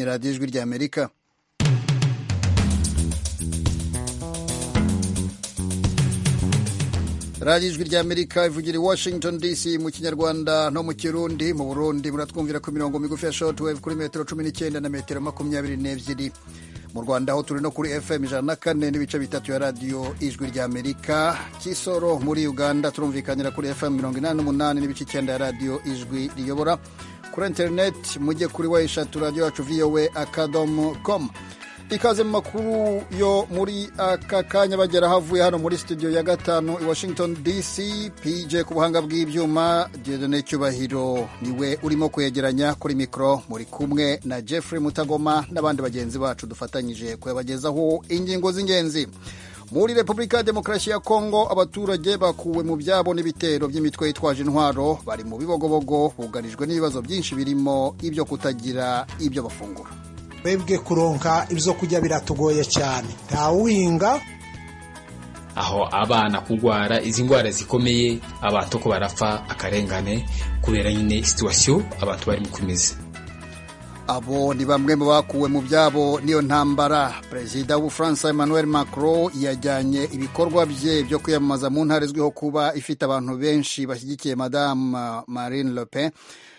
radiyo ijwi ry'amerika radiyo ijwi ry'amerika ivugira i washington dc mu kinyarwanda no mu kirundi mu burundi muratwumvira ku mirongo migufi ya short wave kuri metero cumi n'icyenda na metero makumyabiri n'ebyiri mu rwanda aho turi no kuri fm ijana na kane n'ibice bitatu ya radiyo ijwi ry'amerika kisoro muri uganda turumvikanira kuri fm mirongo inani n'umunani n'ibice icyenda ya radiyo ijwi riyobora kuri interineti mujye kuri wa eshatu radiyo yacu vowe akadomo komu ikaze mu makuru yo muri aka kanya bagera havuye hano muri studio ya gatanu i washington dc pj ku buhanga bw'ibyuma diodone cyubahiro niwe urimo kuyegeranya kuri mikoro muri kumwe na jeffrey mutagoma n'abandi bagenzi bacu dufatanyije kuyabagezaho ingingo z'ingenzi muri repubulika ya demokarasi ya kongo abaturage bakuwe mu byabo n'ibitero by'imitwe yitwaje intwaro bari mu bibogobogo bugarijwe n'ibibazo byinshi birimo ibyo kutagira ibyo bafungura twebwe kuronka ibyo kurya biratugoye cyane ntawuhinga aho abana kurwara izi ndwara zikomeye abantu ko barapfa akarengane kubera nyine situwasiyo abantu barimo kumeze abo ni bamwe mu bakuwe mu byabo n'iyo ntambara perezida w'ubufaransa emmanuel macron yajyanye ibikorwa bye byo kwiyamamaza mu ntara izwiho kuba ifite abantu benshi bashyigikiye madamu marine le pen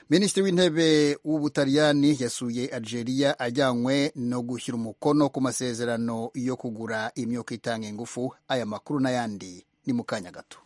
minisitiri w'intebe w'ubutaliyani yasuye algeria ajyanywe no gushyira umukono ku masezerano yo kugura imyuka itanga ingufu aya makuru n'ayandi ni mu kanya gato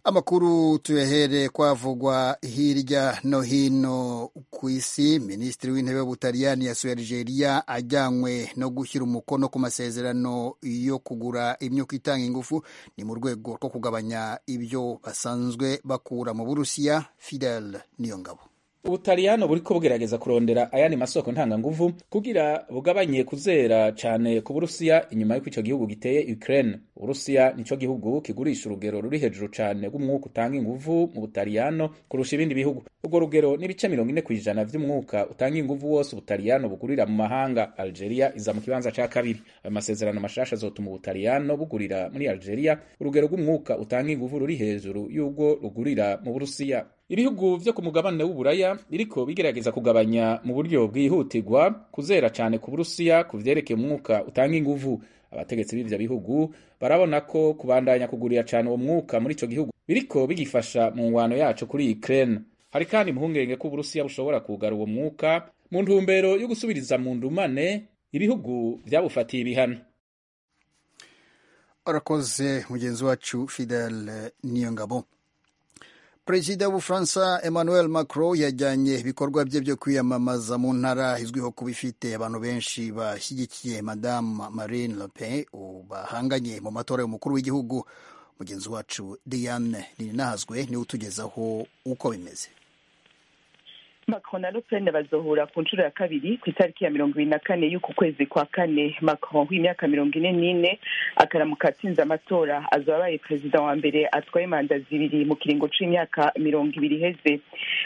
amakuru tuyahere kwavugwa hirya no hino ku isi minisitiri w'intebe w'ubutaliyani yasuye algeria ajyanywe no gushyira umukono ku masezerano yo kugura imyuka itanga ingufu ni mu rwego rwo kugabanya ibyo basanzwe bakura mu burusiya fidel niyongabo ubutaliyano buriko bugerageza kurondera ayandi masoko ntanganguvu kugira bugabanye kuzera cane ku burusiya inyuma y'uko ico gihugu giteye ukraine uburusiya nico gihugu kigurisha urugero ruri hejuru cane rw'umwuka utanga inguvu mu butaliyano kurusha ibindi bihugu urwo rugero n'ibice mirongo ine kw'ijana vy'umwuka utanga inguvu wose ubutaliyano bugurira mu mahanga algeria iza mu kibanza ca kabiri ayo masezerano mashasha azotuma ubutaliyano bugurira muri algeria urugero rw'umwuka utanga inguvu ruri hejuru y'ubwo rugurira mu burusiya ibihugu vyo ku mugabane w'uburaya biriko bigerageza kugabanya mu buryo bwihutirwa kuzera cane ku burusiya ku vyerekeye umwuka utanga inguvu abategetsi b'ivyo bihugu barabona ko kubandanya kugurira cane uwo mwuka muri ico gihugu biriko bigifasha mu ngwano yacu kuri Ukraine hari kandi impungenge ko uburusiya bushobora kugara uwo mwuka mu ntumbero yo gusubiriza mu ndumane ibihugu vyabufatiye ibihano arakoze mugenzi wacu Fidel Niyongabo perezida w'ubufaransa emmanuel macron yajyanye ibikorwa bye byo kwiyamamaza mu ntara izwiho kuba ifite abantu benshi bashyigikiye madamu marine le pen bahanganye mu matora y'umukuru w'igihugu mugenzi wacu diane ntirinahazwe niwe utugezaho uko bimeze macron na le pen bazohura ku nshuro ya kabiri ku itariki ya mirongo ibiri na kane y'uku kwezi kwa kane macron w'imyaka mirongo ine n'ine akaramuka atsinze amatora azaba abaye perezida wa mbere atwaye manda zibiri mu kiringo c'imyaka mirongo ibiri iheze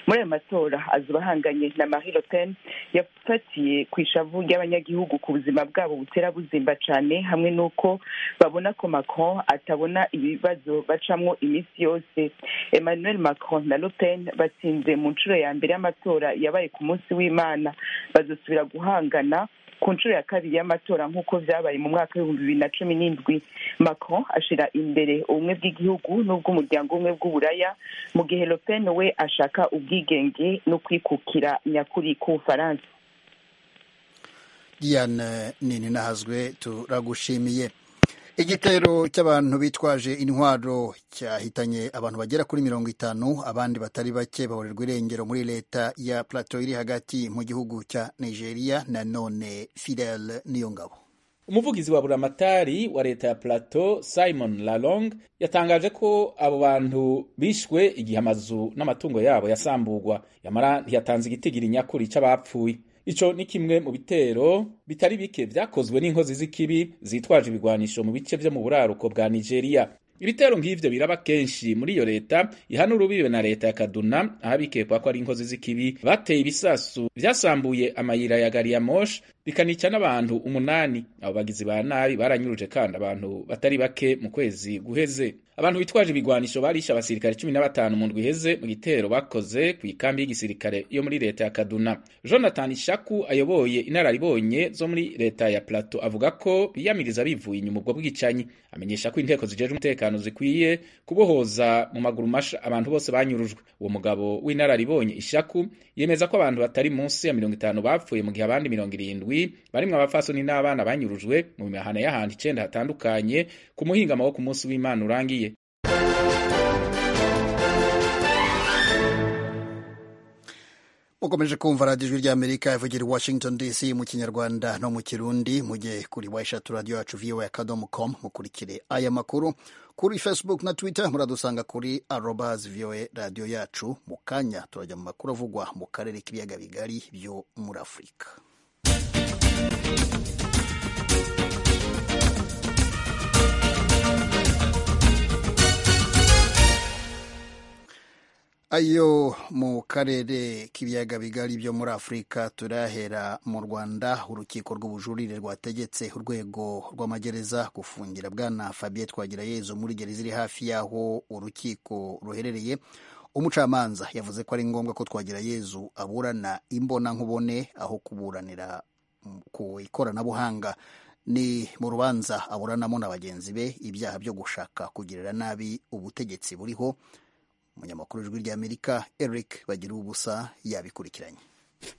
muri ayo matora azoba ahanganye na marie le pen yafatiye ku ishavu ry'abanyagihugu ku buzima bwabo butera buzimba cane hamwe n'uko babona ko macron atabona ibibazo bacamwo iminsi yose emmanuel macron na le pen batsinze mu nshuro ya mbere y'amatora yabaye ku munsi w'imana bazosubira guhangana ku nshuro ya kabiri y'amatora nk'uko vyabaye mu mwaka w'ibihumbi bibiri na cumi n'indwi macron ashira imbere ubumwe bw'igihugu n'ubw'umuryango umwe bw'uburaya mu gihe le pen we ashaka ubwigenge no kwikukira nyakuri k'ubufaransa diane nini nahazwe turagushimiye igitero cy'abantu bitwaje intwaro cyahitanye abantu bagera kuri mirongo itanu abandi batari bake baborerwa irengero muri leta ya plateau iri hagati mu gihugu cya nigeria nanone fidel niyongabo umuvugizi wa buramatari wa leta ya plateau simon lalong yatangaje ko abo bantu bishwe igihe amazu n'amatungo yabo yasamburwa yamara ntiyatanze igitigiri nyakuri cy'abapfuye ico ni kimwe mu bitero bitari bike vyakozwe n'inkozi z'ikibi zitwaje ibigwanisho mu bice vyo mu buraruko bwa Nigeria ibitero nk'ivyo biraba kenshi muri iyo leta ihana urubibe na leta ya Kaduna aho bikekwa ko ari inkozi z'ikibi bateye ibisasu vyasambuye amayira ya gari ya moshi bikanica n'abantu umunani abo bagizi ba nabi baranyuruje kandi abantu batari bake mu kwezi guheze abantu bitwaje ibigwanisho barishe abasirikare cumi na batanu mu ndwi iheze mu gitero bakoze ku ikambi y'igisirikare yo muri leta ya kaduna jonathan shaku ayoboye inararibonye zo muri leta ya plato avuga ko biyamiriza bivuye inyuma ubwo bwicanyi amenyesha ko inteko zijeje umutekano zikwiye kubohoza mu maguru masha abantu bose banyurujwe uwo mugabo w'inararibonye ishaku yemeza ko abantu batari munsi ya mirongo itanu bapfuye mu gihe abandi mirongo irindwi barimwo abafasoni n'abana banyurujwe mu mihana y'ahandi icenda hatandukanye ku muhingamo wo ku munsi w'imana urangiye ukomeje kumva radiyo ijwi ry'amerika ivugira i washington dc mu kinyarwanda no mu kirundi mujye kuri wa eshatu radiyo yacu vowa akadomo komu mukurikire aya makuru kuri facebook na twitter muradusanga kuri arobas vowa radiyo yacu mu kanya turajya mu makuru avugwa mu karere k'ibiyaga bigari byo muri afurika ayo mu karere k'ibiyaga bigari byo muri afurika turahera mu rwanda urukiko rw'ubujurire rwategetse urwego rw'amagereza gufungira bwana fabien twagirayezu muri gereza iri hafi y'aho urukiko ruherereye umucamanza yavuze ko ari ngombwa ko twagirayezu aburana imbonankubone aho kuburanira ku ikoranabuhanga ni mu rubanza aburanamo na bagenzi be ibyaha byo gushaka kugirira nabi ubutegetsi buriho umunyamakuru w'ijwi ry'amerika eric bagira ubusa yabikurikiranye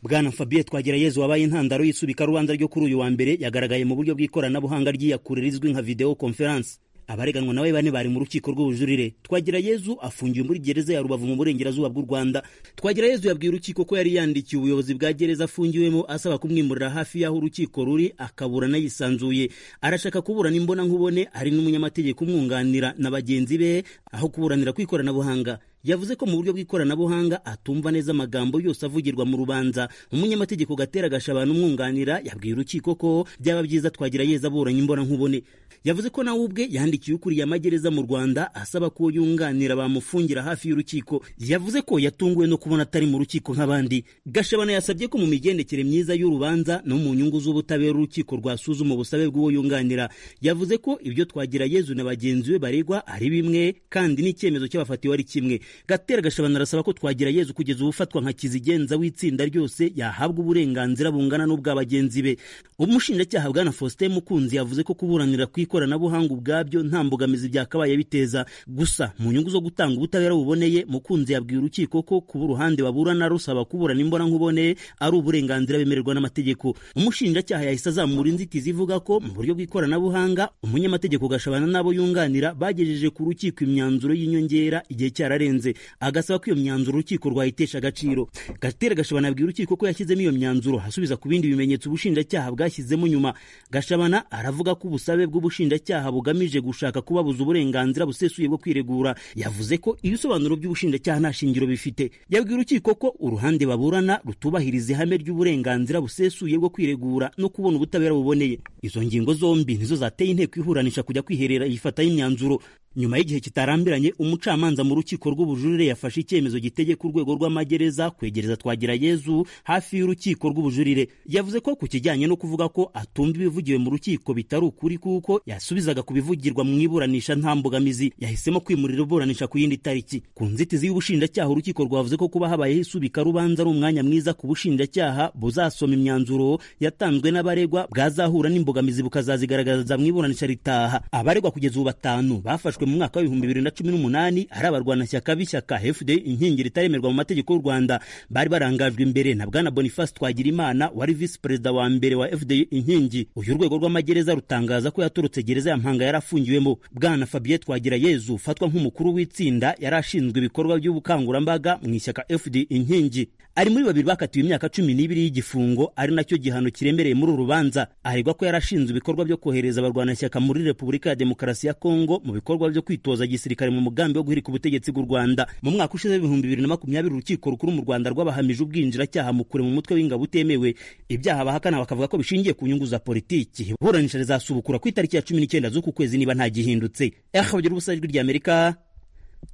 bwana fabien twagirayezu wabaye intandaro y'isubikarubanza ryo kuri uyu wa mbere yagaragaye mu buryo bw'ikoranabuhanga ry'iyakure rizwi nka videwo konferansi abareganwa nawe bane bari mu rukiko rw'ubujurire twagirayezu afungiwe muri gereza ya rubavu mu burengerazuba bw'u rwanda twagirayezu yabwiye urukiko ko yari yandikiye ubuyobozi bwa gereza afungiwemo asaba kumwimurira hafi y'aho urukiko ruri akaburana yisanzuye arashaka kuburana imbona nkubone hari n'umunyamategeko umwunganira na bagenzi be aho kuburanira ku ikoranabuhanga yavuze ko mu buryo bw'ikoranabuhanga atumva neza amagambo yose avugirwa mu rubanza umunyamategeko gatera gashabana umwunganira yabwiye urukiko ko byaba byiza twagira yeza aburanye imbona nkubone yavuze ko nawe ubwe yandikiye ukuriye amagereza mu rwanda asaba ko yunganira bamufungira hafi y'urukiko yavuze ko yatunguwe no kubona atari mu rukiko nk'abandi gashabana yasabye ko mu migendekere myiza y'urubanza no mu nyungu z'ubutabera urukiko rwasuzuma ubusabe bw'uwo yunganira yavuze ko ibyo twagira yezu na bagenzi be baregwa ari bimwe kandi n'icyemezo cy'abafatiwe ari kimwe gatera gashabana arasaba ko twagira yezu kugeza ubufatwa nka kizigenza w'itsinda ryose yahabwa uburenganzira bungana n'ubwa bagenzi be umushinjacyaha bwana faustin mukunzi yavuze ko kuburanira ku ikoranabuhanga ubwabyo nta mbogamizi byakabaye biteza gusa mu nyungu zo gutanga ubutabera buboneye mukunzi yabwiye urukiko ko kuba uruhande baburana rusaba kuburana imbona nkubone ari uburenganzira bemererwa n'amategeko umushinjacyaha yahise azamura inzitizi ivuga ko mu buryo bw'ikoranabuhanga umunyamategeko gashabana n'abo yunganira bagejeje ku rukiko imyanzuro y'inyongera igihe cyararenze agasaba ko iyo myanzuro urukiko rwayitesha agaciro gatera gashabana abwira urukiko ko yashyizemo iyo myanzuro hasubiza ku bindi bimenyetso ubushinjacyaha bwashyizemo nyuma gashabana aravuga ko ubusabe bw'ubushinjacyaha bugamije gushaka kubabuza uburenganzira busesuye bwo kwiregura yavuze ko ibisobanuro by'ubushinjacyaha nta shingiro bifite yabwira urukiko ko uruhande baburana rutubahiriza ihame ry'uburenganzira busesuye bwo kwiregura no kubona ubutabera buboneye izo ngingo zombi nizo zateye inteko ihuranisha kujya kwiherera yifataho imyanzuro nyuma y'igihe kitarambiranye umucamanza mu rukiko rw'ubujurire yafashe icyemezo gitegeka urwego rw'amagereza kwegereza twagira yezu hafi y'urukiko rw'ubujurire yavuze ko ku kijyanye no kuvuga ko atumva ibivugiwe mu rukiko bitari ukuri kuko yasubizaga ku bivugirwa mu iburanisha nta mbogamizi yahisemo kwimurira iburanisha ku yindi tariki ku nzitizi y'ubushinjacyaha urukiko rwavuze ko kuba habayeho isubikarubanza ari umwanya mwiza ku bushinjacyaha buzasoma imyanzuro yatanzwe n'abaregwa bwazahura n'imbogamizi bukazazigaragaza mu iburanisha ritaha abaregwa kugeza ubu batanu bafashwe mu mwaka w'ibihumbi bibiri na cumi n'umunani ari abarwanashyaka b'ishyaka fda inkingi ritaremerwa mu mategeko y'u rwanda bari barangajwe imbere na bwana boniface twagirimana wari visi perezida wa mbere wa fda inkingi uyu urwego rw'amagereza rutangaza ko yaturutse gereza ya mpanga yari afungiwemo bwana fabien twagira yezu ufatwa nk'umukuru w'itsinda yari ashinzwe ibikorwa by'ubukangurambaga mu ishyaka fda inkingi ari muri babiri bakatiwe imyaka cumi n'ibiri y'igifungo ari nacyo gihano kiremereye muri uru rubanza aregwa ko yari ashinzwe ibikorwa byo kohereza abarwanashyaka muri repubulika ya demokarasi ya kongo mu bikorwa byo kwitoza gisirikare mu mugambi wo guhirika ubutegetsi bw'u Rwanda mu mwaka ushize w'ibihumbi bibiri na makumyabiri urukiko rukuru mu Rwanda rwabahamije ubwinjiracyaha mu kure mu mutwe w'ingabo utemewe ibyaha bahakana bakavuga ko bishingiye ku nyungu za politiki iburanisha rizasubukura ku itariki ya cumi n'icyenda z'uku kwezi niba nta gihindutse ehabagira ubusa ijwi ry'amerika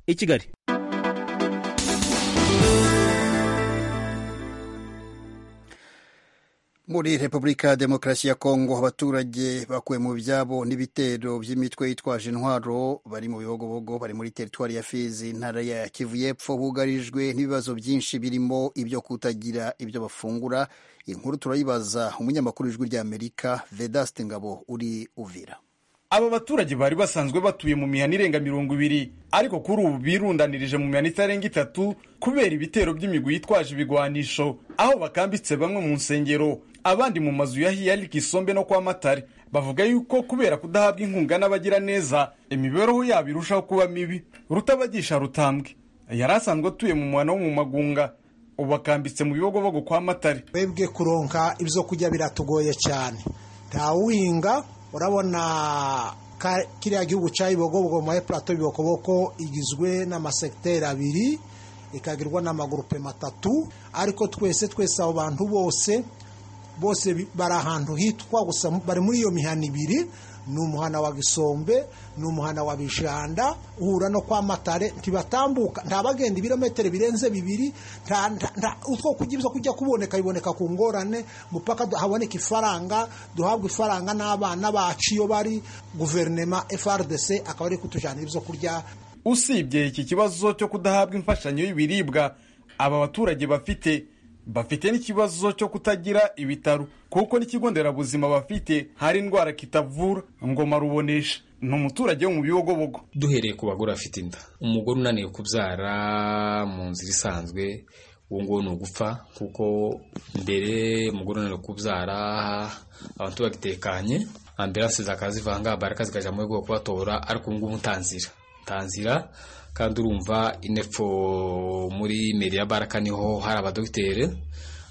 i kigali muri repubulika ya demokarasi ya kongo abaturage bakuwe mu byabo n'ibitero by'imitwe yitwaje intwaro bari mu bihogobogo bari muri teritwari ya fizi intara ya kivu y'epfo bugarijwe n'ibibazo byinshi birimo ibyo kutagira ibyo bafungura inkuru turayibaza umunyamakuru w'ijwi ry'amerika vedaste ngabo uri uvira aba baturage bari basanzwe batuye mu mihana irenga mirongo ibiri ariko kuri ubu birundanirije mu mihanda itarenga itatu kubera ibitero by'imigwi yitwaje ibigwanisho aho bakambitse bamwe mu nsengero abandi mu mazu ya hiyari kisombe no kwa matare bavuga yuko kubera kudahabwa inkunga n'abagira neza imibereho yabo irushaho kuba mibi rutabagisha rutambwe yari asanzwe atuye mu muhanda wo mu magunga ubu bakambitse mu bibogobogo kwa matare twebwe kuronka ibyo kurya biratugoye cyane ntawuhinga urabona kiriya gihugu cya ibibogobogo muri purato y'ibibokoboko igizwe n'amasegiteri abiri ikagirwa n'amagurupe matatu ariko twese twese abo bantu bose bose bari ahantu hitwa gusa bari muri iyo mihana ibiri ni umuhana wa gisombe ni umuhana wa bijanda uhura no kwa matare ntibatambuka nta bagenda ibirometero birenze bibiri utwo kugira kujya kuboneka biboneka ku ngorane mupaka haboneka ifaranga duhabwa ifaranga n'abana bacu iyo bari guverinema frdc akaba ari kutujyanira ibyo kurya usibye iki kibazo cyo kudahabwa imfashanyo y'ibiribwa aba baturage bafite bafite n'ikibazo cyo kutagira ibitaro kuko n'ikigo nderabuzima bafite hari indwara kitavura ngoma rubonesha ni umuturage wo mu bibogobogo duhereye ku bagore bafite inda umugore unaniwe kubyara mu nzira isanzwe uwo nguwo ni ugupfa kuko mbere umugore unaniwe kubyara abantu bagitekanye ambiranse zakazivanga baraka zikajya mu rwego kubatora ariko ubu ngubu ntanzira ntanzira kandi urumva inepfo muri media baraka niho hari abadogitere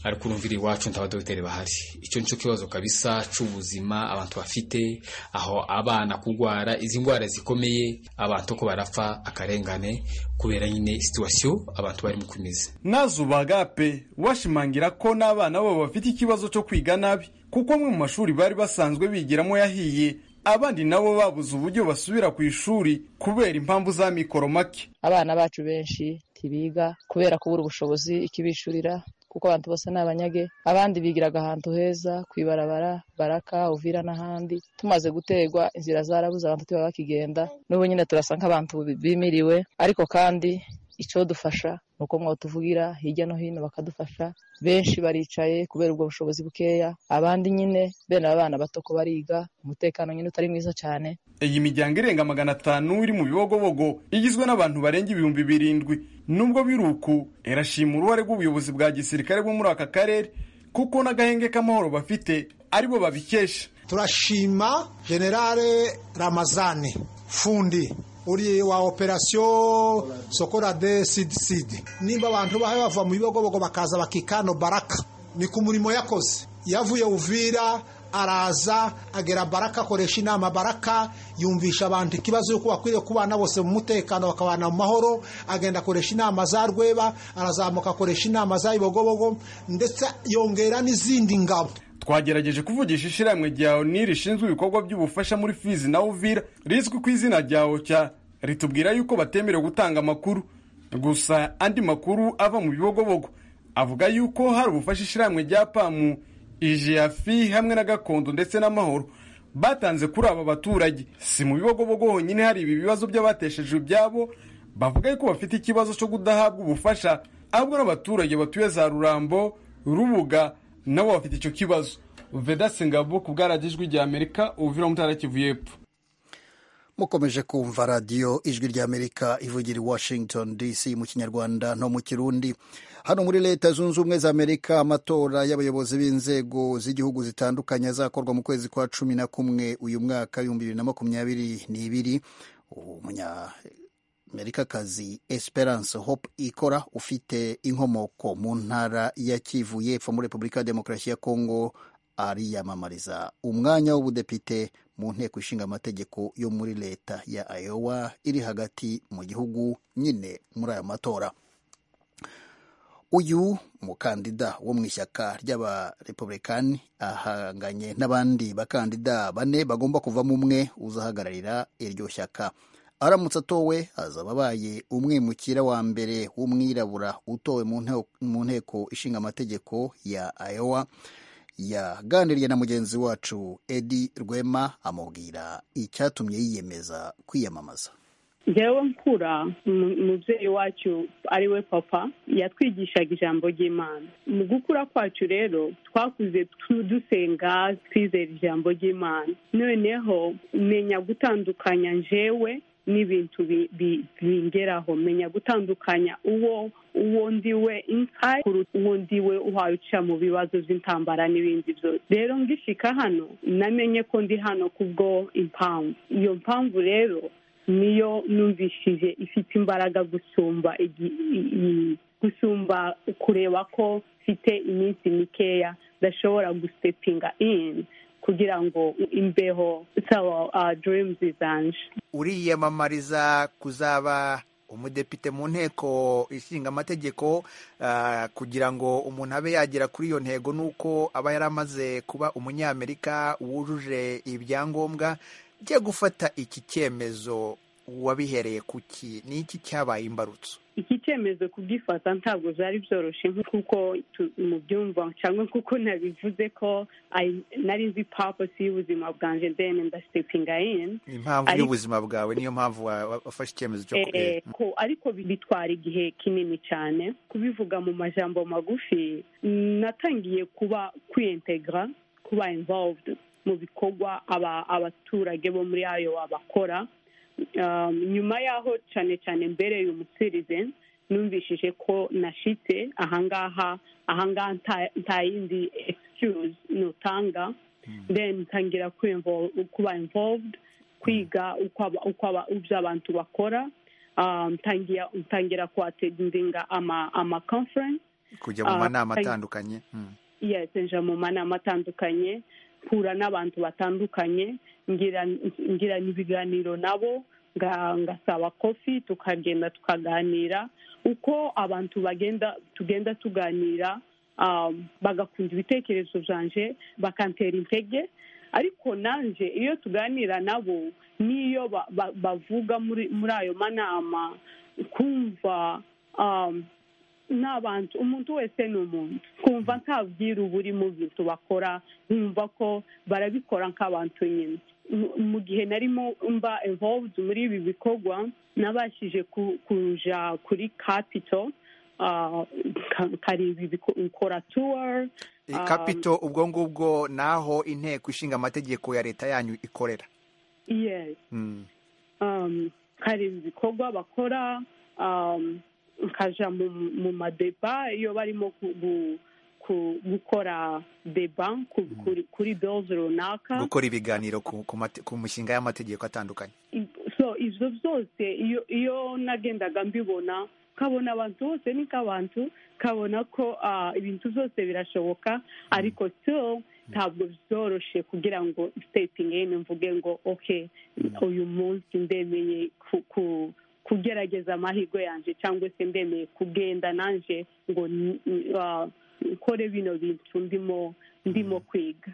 ariko urumvira iwacu ntabadogiteri bahari icyo nicyo kibazo kabisa cy'ubuzima abantu bafite aho abana kurwara izi ndwara zikomeye abantu ko barapfa akarengane kubera nyine situwasiyo abantu barimo kumeze nazo ubagape washimangira ko n'abana babo bafite ikibazo cyo kwiga nabi kuko amwe mu mashuri bari basanzwe bigiramo yahiye abandi nabo babuze uburyo basubira ku ishuri kubera impamvu za mikoro make abana bacu benshi ntibiga kubera kubura ubushobozi ikibishurira kuko abantu bose ni abanyage abandi bigiraga ahantu heza ku ibarabara baraka uvira n'ahandi tumaze gutegwa inzira zarabuze abantu tuba bakigenda n'ubu nyine turasa nk'abantu bimiriwe ariko kandi icyo dufasha ni uko mwatuvugira hirya no hino bakadufasha benshi baricaye kubera ubwo bushobozi bukeya abandi nyine bene aba bana bato ko bariga umutekano nyine utari mwiza cyane iyi miryango irenga magana atanu iri mu bibogobogo igizwe n'abantu barenga ibihumbi birindwi nubwo biruku irashima uruhare rw'ubuyobozi bwa gisirikare bwo muri aka karere kuko n'agahenge k'amahoro bafite aribo babikesha turashima generale ramazani fundi uri wa operasiyo sokorade sidi sidi nimba abantu bahawe bava mu bibogobogo bakaza bakikano baraka ni ku murimo yakoze yavuye uvira araza agera baraka akoresha inama baraka yumvisha abantu ikibazo y'uko bakwiriye kubana bose mu mutekano bakabana mu mahoro agenda akoresha inama za rweba arazamuka akoresha inama za bibogobogo ndetse yongera n'izindi ngabo twagerageje kuvugisha ishyirahamwe rya oni rishinzwe ibikorwa by'ubufasha muri fizi na uvira rizwi ku izina rya oca ritubwira yuko batemerewe gutanga amakuru gusa andi makuru ava mu bibogobogo avuga yuko hari ubufasha ishyirahamwe rya pamu ijiyafi hamwe na gakondo ndetse n'amahoro batanze kuri aba baturage si mu bibogobogo honyine hari ibi bibazo by'abatesheje ibyabo bavuga yuko bafite ikibazo cyo kudahabwa ubufasha ahubwo n'abaturage batuye za rurambo rubuga nabo bafite icyo kibazo vedasi ngabo ku bwaragijwi rya amerika ubuvira mutara kivu y'epfo mukomeje kumva radiyo ijwi ry'amerika ivugira i washington dc mu kinyarwanda no mu kirundi hano muri leta zunze ubumwe za amerika amatora y'abayobozi b'inzego z'igihugu zitandukanye azakorwa mu kwezi kwa cumi na kumwe uyu mwaka ibihumbi bibiri na makumyabiri n'ibiri umunya amerikakazi esperance hope ikora ufite inkomoko mu ntara ya kivu y'epfo muri repubulika ya demokarasi ya kongo ariyamamariza umwanya w'ubudepite mu nteko ishinga amategeko yo muri leta ya ayowa iri hagati mu gihugu nyine muri aya matora uyu mukandida wo mu ishyaka ry'abarepubulikani ahanganye n'abandi bakandida bane bagomba kuvamo umwe uzahagararira iryo shyaka aramutse atowe azaba abaye umwimukira wa mbere w'umwirabura utowe mu nteko ishinga amategeko ya ayowa yaganiriye na mugenzi wacu edi rwema amubwira icyatumye yiyemeza kwiyamamaza njyewe nkura umubyeyi wacu ari we papa yatwigishaga ijambo ry'imana mu gukura kwacu rero twakuze dusenga twizera ijambo ry'imana noneho menya gutandukanya njyewe n'ibintu bingeraho menya gutandukanya uwo uwo ndi we inka uwo ndi we uca mu bibazo by'intambara n'ibindi byose rero ngishika hano namenye ko ndi hano kubwo impamvu iyo mpamvu rero niyo numvishije ifite imbaraga gusumba gusumba kureba ko mfite iminsi mikeya ndashobora gusitepinga ini kugira ngo imbeho sawa dirimuzi zanje uriyamamariza kuzaba umudepite mu nteko ishinga amategeko kugira ngo umuntu abe yagera kuri iyo ntego nuko aba yaramaze kuba umunyamerika wujuje ibyangombwa jya gufata iki cyemezo wabihereye kuki ni iki cyabaye imbarutso iki cyemezo kubwifata ntabwo byari byoroshye nk'uko mubyumva cyangwa nk'uko nabivuze ko nari nzi papasi y'ubuzima bwanjye deni ndasitepinga ini impamvu y'ubuzima bwawe niyo mpamvu wafashe icyemezo cyo ko ariko bitwara igihe kinini cyane kubivuga mu majambo magufi natangiye kuba kwiyintegra kuba involved mu bikorwa abaturage bo muri ayo bakora nyuma y'aho cyane cyane mbereye umusirize numvishije ko nashitse ahangaha ahangaha nta yindi egisikuzi nutanga deni ntangira kuba involved kwiga ibyo abantu bakora ntangira kuhatendinga ama conference kujya mu manama atandukanye nja mu manama atandukanye mpura n'abantu batandukanye ngirana ibiganiro nabo ngasaba kofi tukagenda tukaganira uko abantu bagenda tugenda tuganira bagakunda ibitekerezo byanje bakantera intege ariko nanjye iyo tuganira nabo n'iyo bavuga muri ayo manama kumva n'abantu umuntu wese ni umuntu kumva nta bwiru buri mu bintu bakora nkumva ko barabikora nk'abantu nyine mu gihe narimo mba involved muri ibi bikorwa nabashije kuja kuri kapito kari bikora tuwari kapito ubwo ngubwo ni aho inteko ishinga amategeko ya leta yanyu ikorera hari ibikorwa bakora nkajya mu madeba iyo barimo gukora deba kuri doze runaka gukora ibiganiro ku mishinga y'amategeko atandukanye ibyo byose iyo nagendaga mbibona nkabona abantu bose ni nk'abantu nkabona ko ibintu byose birashoboka ariko ntabwo byoroshye kugira ngo sitepingi mvuge ngo oke uyu munsi ndemeye ku kugerageza amahirwe yanjye cyangwa se ndemeye kugenda nanjye ngo nkore bino bintu ndimo ndimo kwiga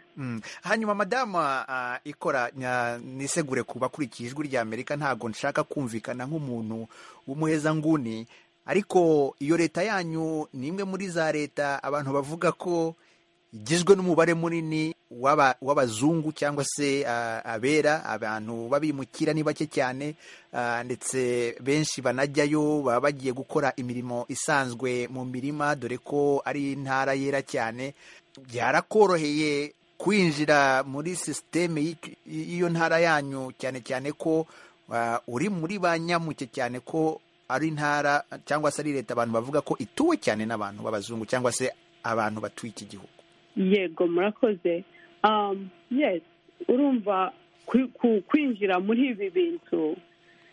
hanyuma madama ikora nisegure ku bakurikiye ijwi ry'amerika ntabwo nshaka kumvikana nk'umuntu w'umuhezanguni ariko iyo leta yanyu ni imwe muri za leta abantu bavuga ko igizwe n'umubare munini w'abazungu cyangwa se abera abantu babimukira ni bake cyane ndetse benshi banajyayo baba bagiye gukora imirimo isanzwe mu mirima dore ko ari intara yera cyane byarakoroheye kwinjira muri sisiteme y'iyo ntara yanyu cyane cyane ko uri muri ba nyamuke cyane ko ari intara cyangwa se ari leta abantu bavuga ko ituwe cyane n'abantu b'abazungu cyangwa se abantu batuye iki gihugu yego murakoze urumva kwinjira muri ibi bintu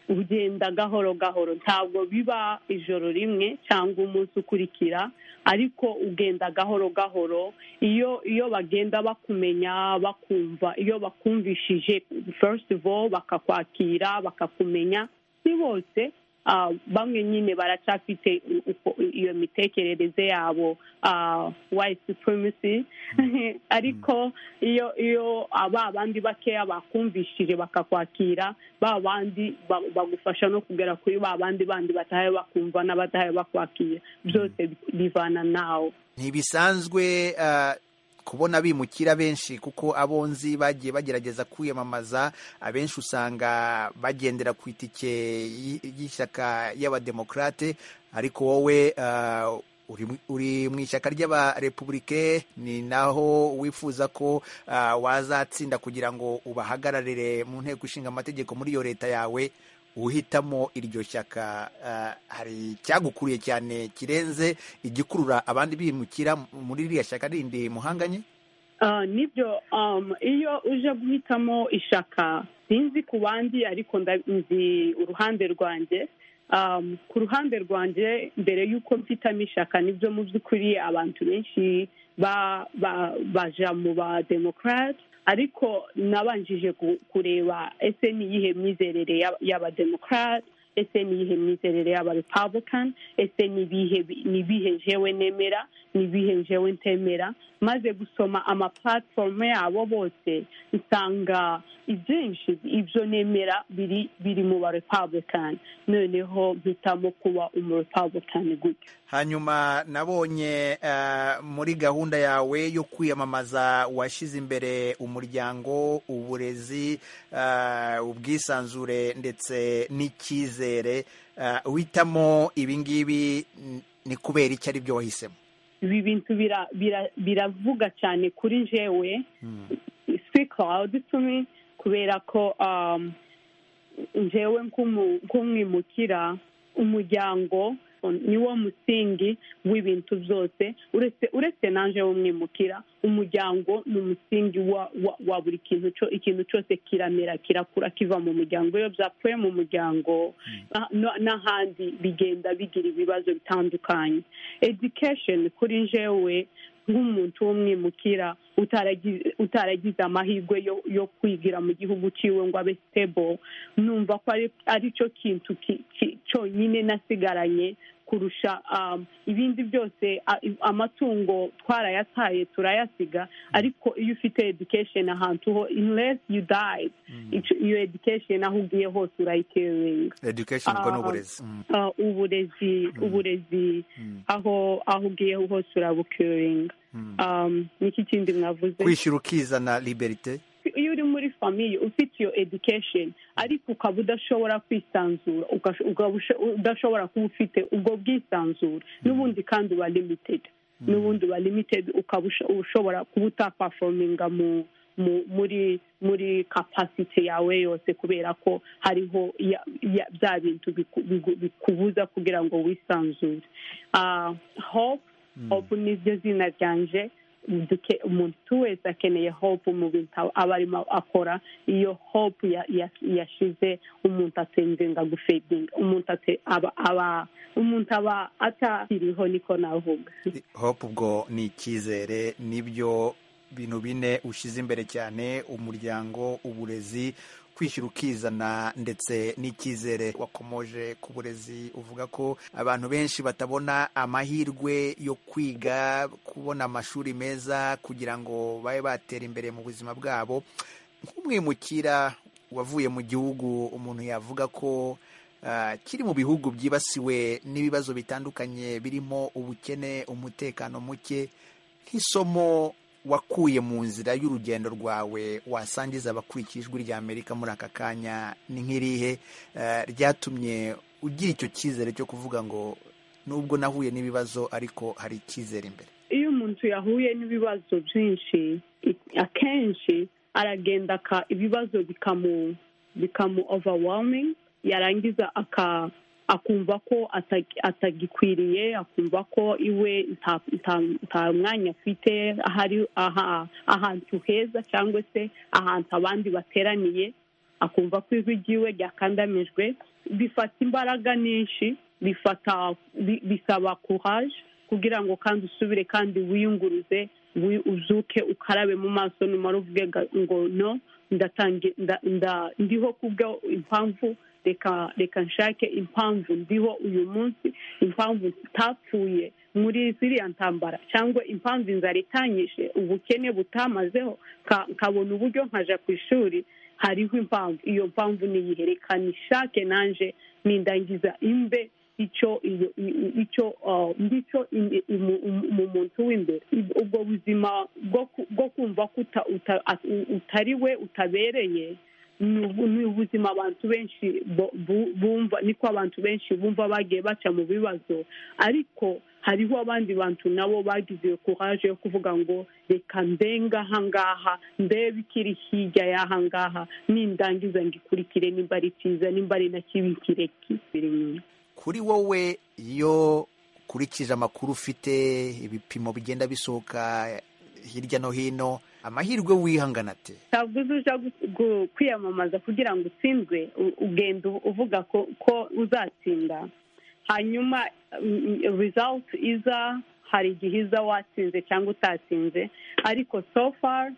ugenda gahoro gahoro ntabwo biba ijoro rimwe cyangwa umunsi ukurikira ariko ugenda gahoro gahoro iyo iyo bagenda bakumenya bakumva iyo bakumvishije first of all bakakwakira bakakumenya ni bose bamwe nyine baracyafite iyo mitekerereze yabo white supremacy ariko iyo iyo ba bandi bakeya bakumvishije bakakwakira ba bandi bagufasha no kugera kuri ba bandi bandi batahaye bakumva n'abatahaye bakwakira byose bivana nawe ntibisanzwe kubona bimukira benshi kuko abonzi bagiye bagerageza kwiyamamaza abenshi usanga bagendera ku itike y- y'ishyaka y'abademokrate ariko wowe ah, uri mu- uri mu ishyaka ry'abarepublike ni naho wifuza ko ah, wazatsinda kugira ngo ubahagararire mu nteko ishinga amategeko muri iyo leta yawe uhitamo iryo shyaka ah, hari icyagukuriye cyane kirenze igikurura abandi bimukira muri ririya shyaka rindi muhanganye Ah, nibyo um, iyo uje guhitamo ishaka sinzi ku bandi ariko nda- nzi uruhande rwanjye um, ku ruhande rwanjye mbere y'uko mfitamo ishaka nibyo mu by'ukuri abantu benshi ba, ba, baja mu ba democrat ariko nabanjije ku- kureba ese ni iyihe myizerere y'aba- y'abademokrat ese ni iyihe myizerere y'abarepublican ese ni ibihe ni ibihe jewe nemera ni ibihe jewe ntemera maze gusoma ama platform yabo bose nsanga ibyinshi ibyo nemera biri biri mu barepublican noneho mpitamo kuba umurepublican gutyo hanyuma nabonye eh, muri gahunda yawe yo kwiyamamaza washyize imbere umuryango uburezi eh, ubwisanzure ndetse n'icyizere eh, witamo ibingibi n- ni kubera icyo ari byo wahisemo ibi bintu bira- bira- biravuga cyane kuri jewe speak loud to me kubera ko um, njyewe nk'umwimukira umuryango niwo musingi w'ibintu byose uretse uretse nanjye w'umwimukira umuryango ni umusingi wa, wa, wa buri kintu cyo ikintu cyose kiramera kirakura kiva mu muryango iyo byapfuye mu muryango na- na- n'ahandi bigenda bigira ibibazo bitandukanye education kuri njyewe nk'umuntu w'umwimukira utaragi- utaragize amahirwe yo- yo kwigira mu gihugu ciwe ngo abe stable numva ko ari- ari cyo kintu ki- ki- cyonyine nasigaranye kurusha um, ibindi byose a- i- amatungo twarayataye turayasiga ariko iyo ufite education ahantu ho unless you died ico- iyo education aho ugiye hose urayiteringa education ubwo ni Ah, uburezi Mm. ah, uburezi uburezi aho aho ugiye hose urabukeringa um, niki kindi mwavuze kwishyura ukizana liberite iyo uri muri famiye ufite iyo education ariko ukaba udashobora kwisanzura ugash- ukaba usho- udashobora kuba ufite ubwo bwisanzure n'ubundi kandi uba limited n'ubundi uba limited ukaba usho- ushobora kuba utapafominga mu mu- muri muri capacity yawe yose kubera ko hariho ya- ya- bya bintu biku- bigu- bikubuza kugira ngo wisanzure Ah, hope hope niryo zina ryanje duke- umuntu wese akeneye hope mu bintu aba- aba arimo akora iyo hope ya- ya- yashize umuntu atenzenga gufedinga umuntu ate- aba- aba- umuntu aba atakiriho niko navuga hope ubwo ni icyizere nibyo bintu bine ushyize imbere cyane umuryango uburezi kwishyura ukizana ndetse n'icyizere wakomoje ku burezi uvuga ko abantu benshi batabona amahirwe yo kwiga kubona amashuri meza kugira ngo babe batera imbere mu buzima bwabo nk'umwimukira wavuye mu gihugu umuntu yavuga ko ah, kiri mu bihugu byibasiwe n'ibibazo bitandukanye birimo ubukene umutekano muke nk'isomo wakuye mu nzira y'urugendo rwawe wasangiza abakurikiye ijwi rya amerika muri aka kanya ni nk'irihe ah, ryatumye ugira icyo cyizere cyo kuvuga ngo nubwo nahuye n'ibibazo ariko hari icyizere imbere iyo umuntu yahuye n'ibibazo byinshi i- akenshi aragenda aka ibibazo bikamu bikamu overwhelming yarangiza aka akumva ko ata- atagikwiriye akumva ko iwe nta- nta- nta mwanya afite ahari aha- ahantu heza cyangwa se ahantu abandi bateraniye akumva ko ijwi ryiwe ryakandamijwe bifata imbaraga nyinshi bifata bi- bisaba courage kugira ngo kandi usubire kandi wiyunguruze wi- uzuke ukarabe mu maso numara uvuge ga- ngo no ndatangi- nda- nda- ndiho kubwo impamvu reka reka nshake impamvu ndiho uyu munsi impamvu tutapfuye muri ziriya ntambara cyangwa impamvu inzara itanyishe ubukene butamazeho nka- nkabona uburyo nkaja ku ishuri hariho impamvu iyo mpamvu niyiherekana ishake nanje nindangiza imbe icyo iyo- i- icyo ah, ngicyo im- imu- imu- mu muntu w'imbere Ib- ubwo buzima bwo ku- bwo kumva ko uta- uta- at- utari we utabereye ni ubu- ni ubuzima abantu benshi bo- bu- bumva niko abantu benshi bumva bagiye baca mu bibazo ariko hariho abandi bantu nabo bagize courage yo kuvuga ngo reka ndenga ahangaha ndebe ikiri hirya y'aha ngaha nindangiza ngikurikire nimba ari cyiza nimba ari na kibi kireki kuri wowe iyo ukurikije amakuru ufite ibipimo bigenda bisohoka hirya no hino amahirwe wihangana te ntabwo uzi uja gu- gu- kwiyamamaza kugira ngo utsindwe u- ugenda u- uvuga ko ko uzatsinda hanyuma result iza hari igihe iza watsinze cyangwa utatsinze ariko so far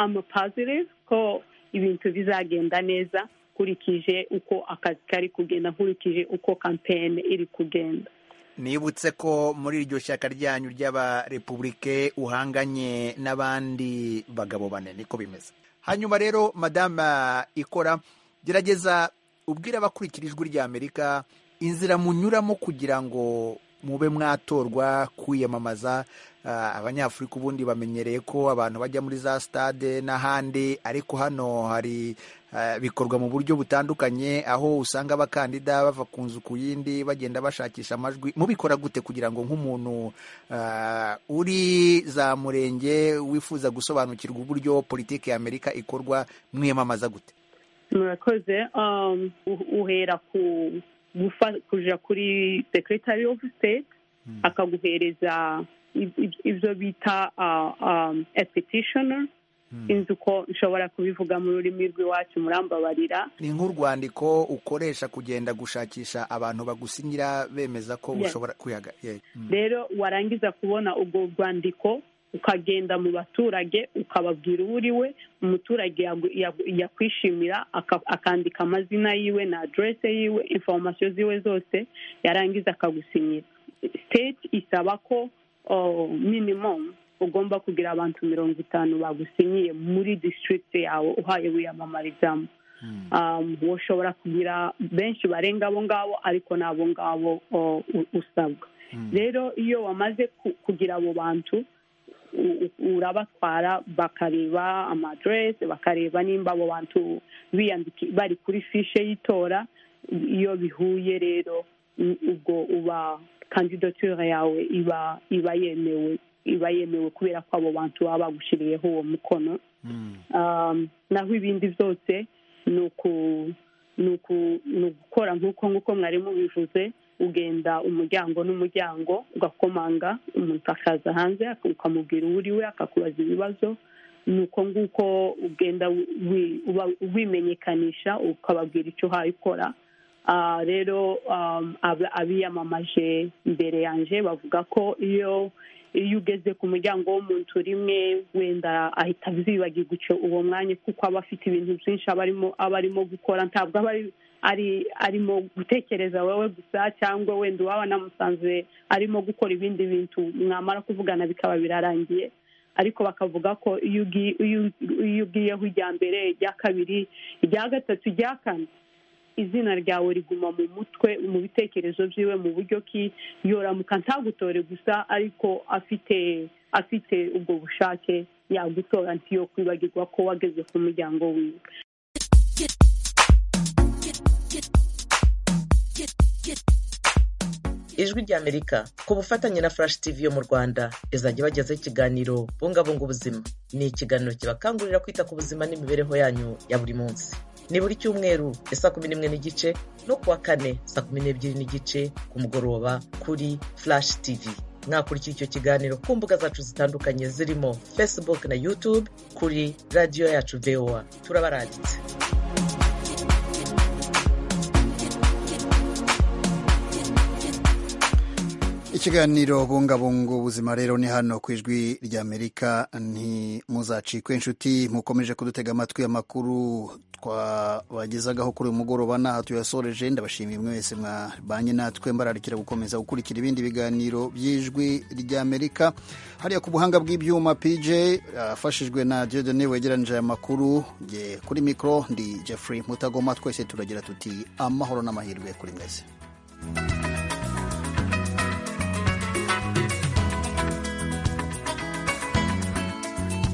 I'm positive ko ibintu bizagenda neza nkurikije uko akazi kari kugenda nkurikije uko campaign iri kugenda nibutse ko muri iryo shyaka ryanyu ry'abarepubulike uhanganye n'abandi bagabo bane niko bimeze hanyuma rero madama ikora gerageza ubwire abakurikira ijwi ry'amerika inzira munyuramo kugira ngo mube mwatorwa kwiyamamaza Ah, abanyafurika ubundi bamenyereye ko abantu bajya muri za stade n'ahandi ariko hano hari eh, bikorwa mu buryo butandukanye aho usanga abakandida bava ku nzu ku yindi bagenda bashakisha amajwi mubikora gute kugira ngo nk'umuntu ah, uri za murenge wifuza gusobanukirwa uburyo politiki ya amerika ikorwa mwiyamamaza gute murakoze um, u- uhera ku gufa- kuja kuri secretary of state akaguhereza ib- ib- ibyo bita uh, um, a petitioner sinzi uko nshobora kubivuga mu rurimi rw'iwacu murambabarira ni nk'urwandiko ukoresha kugenda gushakisha abantu bagusinyira bemeza ko Yes. ushobora kwihaga yeah. Mm. rero warangiza kubona ubwo rwandiko ukagenda mu baturage ukababwira uwo uri we umuturage yagu- yagu- yakwishimira aka- akandika amazina yiwe na aderese yiwe inforomasiyo ziwe zose yarangiza akagusinyira siteti isaba ko oh, minimum ugomba kugira abantu mirongo itanu bagusinyiye muri district yawe uhaye wiyamamarizamo um, ushobora kugira benshi barenga abo ngabo ariko ni abo ngabo oh, u- usabwa rero iyo wamaze ku- kugira abo bantu u- u- urabatwara bakareba amaderese bakareba nimba abo bantu biyandiki- bari kuri fishe y'itora iyo bihuye rero u- ubwo uba kandidature yawe iba iba yemewe iba yemewe kubera ko abo bantu baba bagushyiriyeho uwo mukono Um, naho ibindi byose ni uku- ni uku- ni ugukora nk'uko nk'uko mwarimu bivuze ugenda umuryango n'umuryango ugakomanga umuntu akaza hanze ukamubwira uwo uri we akakubaza ibibazo ni uko nguko ugenda wi- uba- wimenyekanisha ukababwira icyo uhaye ukora Ah, rero um, ab- abiyamamaje imbere yanjye bavuga ko iyo iyo ugeze ku muryango w'umuntu rimwe wenda ahita azibagirwa icyo uwo mwanya kuko aba afite ibintu byinshi aba arimo aba arimo gukora ntabwo aba ari ari arimo gutekereza wowe gusa cyangwa wenda uwaba anamusanze arimo gukora ibindi bintu mwamara kuvugana bikaba birarangiye ariko bakavuga ko iyo ugi- iyo- iyo ugiyeho irya mbere irya kabiri irya gatatu irya kane izina ryawe riguma mu mutwe mu bitekerezo byiwe mu buryo ki yoramuka ntagutore gusa ariko afite afite ubwo bushake yagutora ntiyo kwibagirwa ko wageze ku muryango wiwe ijwi ry'amerika ku bufatanye na flash tv yo mu rwanda izajya ibagezaho ikiganiro bungabunga ubuzima ni ikiganiro kibakangurira kwita ku buzima n'imibereho yanyu ya buri munsi ni buri cyumweru ya saa kumi n'imwe n'igice no kuwa kane saa kumi n'ebyiri n'igice ku mugoroba kuri flash tv mwakurikira icyo kiganiro ku mbuga zacu zitandukanye zirimo facebook na youtube kuri radiyo yacu voa turabaranditse ikiganiro bungabunga ubuzima rero ni hano ku ijwi ry'amerika ntimuzacikwe inshuti mukomeje kudutega amatwi amakuru twabagezagaho kuri uyu mugoroba n'aha tuyasoreje ndabashimiye mwe wese mwabanye natwe mbararikira gukomeza gukurikira ibindi biganiro by'ijwi ry'amerika hariya ku buhanga bw'ibyuma pj afashijwe na diodone wegeranyije aya makuru Jye kuri mikoro ndi jeffrey mutagoma twese turagira tuti amahoro n'amahirwe kuri mwese